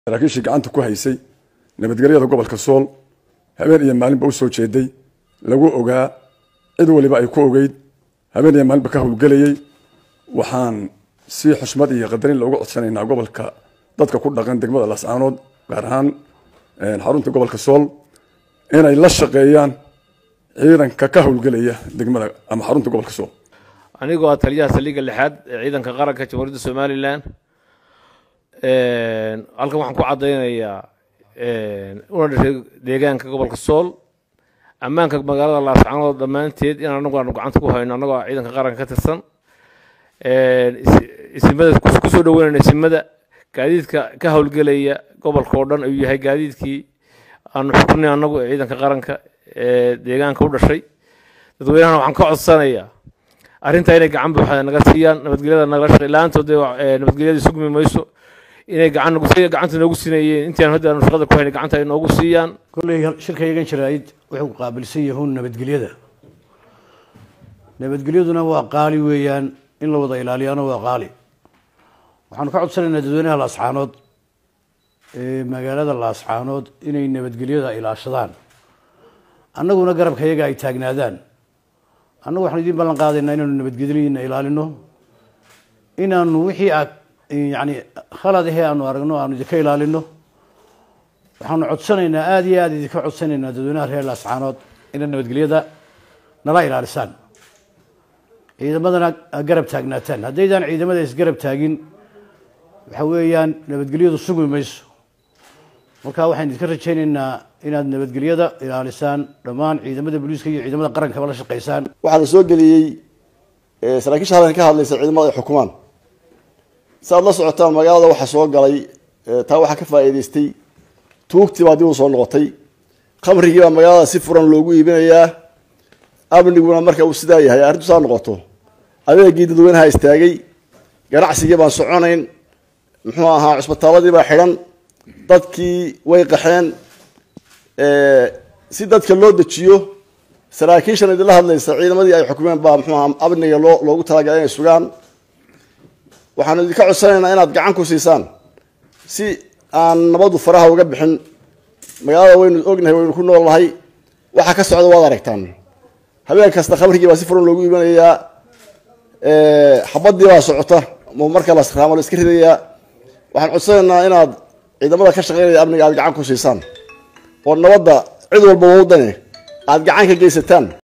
saraakiishii gacanta ku haysay nabadgelyada gobolka sool habeen iyo maalinba u soo jeeday lagu ogaa cid waliba ay ku ogeyd habeen iyo maalinba ka howlgelayey waxaan si xushmad iyo qadarin looga codsanaynaa gobolka dadka ku dhaqan degmada laascaanood gaar ahaan xarunta gobolka sool inay la shaqeeyaan ciidanka ka howlgelaya degmada ama xarunta gobolka sool anigoo ah taliyaha saldhigga lixaad ee ciidanka qaranka jamhuuriyadda somalilan halkan waxaan ku caddaynayaa una dhashay deegaanka gobolka sool ammaanka magaalada laascaanood dhammaanteed in anagu aanu gacanta ku hayno annagoo ah ciidanka qaranka ka tirsan isimada kusoo dhaweynayna isimada gaadiidka ka howlgelaya gobolka oo dhan ayuu yahay gaadiidkii aanu xukunay annagu ee ciidanka qaranka ee deegaanka u dhashay dadweynahana waxaan ka codsanayaa arrintaa inay gacan buuxda naga siiyaan nabadgelyada nagala shaqey la-aantood nabadgelyadii sugmi mayso inay gacan nagu siya gacanta noogu siinayeen intaan hadda aanu shaqada ku haynay gacanta ay noogu siiyaan kolley shirka yagan jaraa'id wuxuu qaabilsan yahuun nabadgelyada nabadgelyaduna waa qaali weeyaan in la wada ilaaliyaana waa qaali waxaanu ka codsanaynaa dadweynaha laascaanood ee magaalada laascaanood inay nabadgelyada ilaashadaan annaguna garabka yaga ay taagnaadaan annagu waxaan idiin ballan qaadaynaa inaanu nabadgelyadiina ilaalino inaanu wixii aad yani khalad ahee aanu aragno aanu idinka ilaalino waxaanu codsanaynaa aada iyo aada idinka codsanaynaa dadweynaha reer laascaanood inaad nabadgelyada nala ilaalisaan ciidamadana garab taagnaataan haddaydaan ciidamada isgarab taagin waxa weeyaan nabadgelyadu sugi mayso marka waxaan idinka rajaynaynaa inaad nabadgelyada ilaalisaan dhammaan ciidamada booliiska iyo ciidamada qarankaba la shaqaysaan waxaa la soo geliyey saraakiisha halkan ka hadlaysa ciidamada ay xukumaan si aad la socotaan magaalada waxaa soo galay taa waxaa ka faa'iidaystay tuugtii baa dib u soo noqotay khamrigii baa magaalada si furan loogu iibinayaa amniguna marka uu sidaa yahay arrintu saa noqoto adeegii dadweynaha istaagay ganacsigii baan soconayn muxuu ahaa cusbitaaladii baa xidhan dadkii way qaxeen si dadka loo dejiyo saraakiishan idinla hadlaysa ciidamadii ay xukumeen baa muxuu ahaa amniga loo loogu talagalay inay sugaan waxaanu idinka codsanaynaa inaad gacan ku siisaan si aan nabadu faraha uga bixin magaalada waynu ognahay waynu ku nool nahay waxa ka socda waad aragtaan habeen kasta khamrigii baa si furan loogu iibanayaa xabadii baa socota marka la raamo la iska ridayaa waxaan codsanaynaa inaad ciidamada ka shaqeynaya amniga aad gacan ku siisaan oo nabadda cid walba wadane aad gacan ka geysataan